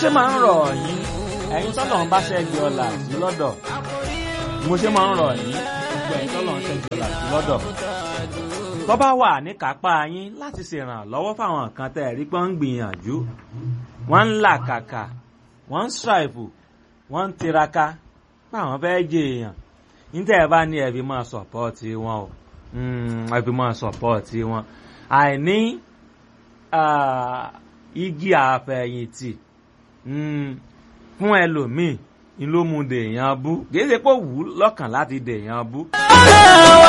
ṣe máa ń rọ̀ yín ẹ̀yin tọ́lọ̀ ń bá ṣẹ́gi ọ̀la sí lọ́dọ̀ mo ṣe máa ń rọ̀ yín gbogbo ẹ̀yin tọ́lọ̀ ń ṣẹ́gi ọ̀la sí lọ́dọ̀ tó bá wà ní kápá yín láti ṣèrànlọ́wọ́ fáwọn kan tẹ́ ẹ̀ rí pé ń gbìyànjú wọ́n ń làkàkà wọ́n ń ṣàìfù wọ́n ń tiraka fáwọn fẹ́ jẹ èèyàn níta ẹ̀ bá ní ẹ̀bí máa sọ̀pọ́ọ̀tì wọn o ẹ̀bí máa sọ̀pọ́ọ̀tì wọn àìní igi àfẹ̀yìntì fún ẹlòmíì ni ló mú dèèyàn bú kì í ṣe pé ó wù ú lọ́kàn láti dèèyàn bú.